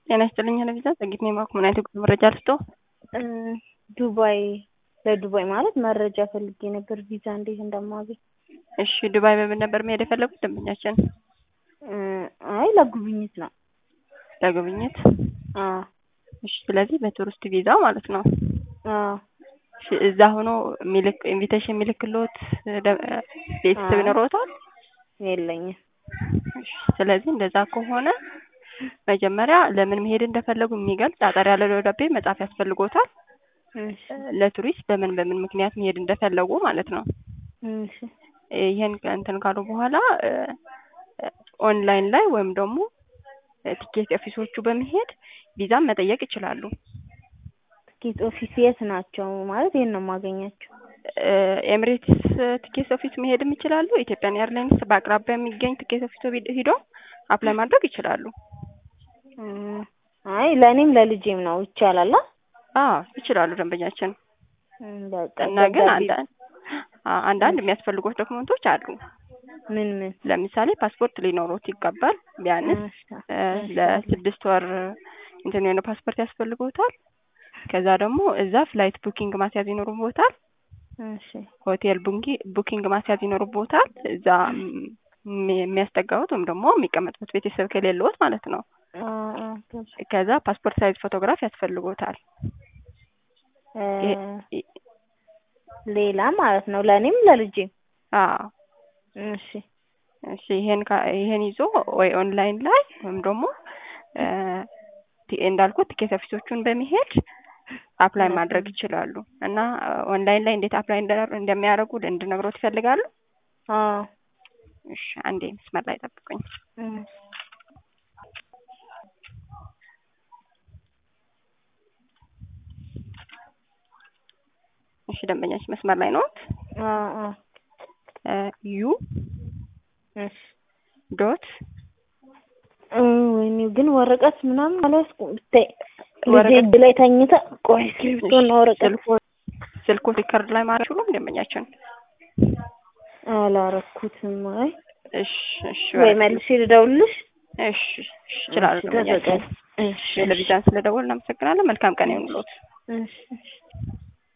ጤና ይስጥልኝ ለቪዛ ጸጊት ኔ ማኩ ምን አይነት መረጃ ልስጠው? ዱባይ ለዱባይ ማለት መረጃ ፈልጌ ነበር ቪዛ እንዴት እንደማገኝ። እሺ ዱባይ በምን ነበር መሄድ የፈለጉት ደንበኛችን? አይ ለጉብኝት ነው። ለጉብኝት? አዎ እሺ ስለዚህ በቱሪስት ቪዛ ማለት ነው። አዎ እሺ እዛ ሆኖ ሚልክ ኢንቪቴሽን የሚልክሎት ቤተሰብ ይኖረዎታል? የለኝም። እሺ ስለዚህ እንደዛ ከሆነ መጀመሪያ ለምን መሄድ እንደፈለጉ የሚገልጽ አጠር ያለ ደብዳቤ መጻፍ ያስፈልጎታል። እሺ ለቱሪስት በምን በምን ምክንያት መሄድ እንደፈለጉ ማለት ነው። እሺ ይሄን እንትን ካሉ በኋላ ኦንላይን ላይ ወይም ደግሞ ቲኬት ኦፊሶቹ በመሄድ ቪዛም መጠየቅ ይችላሉ። ቲኬት ኦፊስ የት ናቸው? ማለት ይሄን ነው የማገኛቸው። ኤምሬትስ ቲኬት ኦፊስ መሄድም ይችላሉ። ኢትዮጵያን ኤርላይንስ በአቅራቢያ የሚገኝ ቲኬት ኦፊስ ሂዶ አፕላይ ማድረግ ይችላሉ። አይ ለእኔም ለልጄም ነው ይቻላል። አዎ ይችላሉ ደንበኛችን። በቃ እና ግን አንዳንድ አንዳንድ የሚያስፈልጉት ዶክመንቶች አሉ። ምን ምን? ለምሳሌ ፓስፖርት ሊኖሩት ይገባል። ቢያንስ ለስድስት ወር እንትን የሆነ ፓስፖርት ያስፈልጉታል። ከዛ ደግሞ እዛ ፍላይት ቡኪንግ ማስያዝ ይኖርቦታል። እሺ ሆቴል ቡኪንግ ማስያዝ ይኖርቦታል። እዛ የሚያስጠጋውት ወይም ደግሞ የሚቀመጡት ቤተሰብ ከሌለዎት ማለት ነው። ከዛ ፓስፖርት ሳይዝ ፎቶግራፍ ያስፈልጎታል። ሌላ ማለት ነው ለእኔም ለልጄም። አዎ እሺ እሺ ይሄን ይሄን ይዞ ወይ ኦንላይን ላይ ወይም ደግሞ እንዳልኩት ቲኬት ኦፊሶቹን በመሄድ አፕላይ ማድረግ ይችላሉ። እና ኦንላይን ላይ እንዴት አፕላይ እንደሚያደርጉ እንድነግሮት ይፈልጋሉ? አዎ እሺ አንዴ መስመር ላይ ጠብቁኝ። እሺ ደንበኛችን መስመር ላይ ነዎት? አዎ ዩ እሺ ዶት ወይኔ ግን ወረቀት ምናምን አልያዝኩም። ብታይ ልጄ እጅ ላይ ተኝታ ቆይ እስክሪብቶና ወረቀት ስልኮ ሪከርድ ላይ ማድረግ አይችሉም ደንበኛችን? አላረኩትም። አይ እሺ እሺ ወይ መልሼ ልደውልልሽ? እሺ እሺ ይችላሉ ደንበኛችን። እሺ ለቪዛን ስለደወል እናመሰግናለን። መልካም ቀን ይሁንልዎት። እሺ እሺ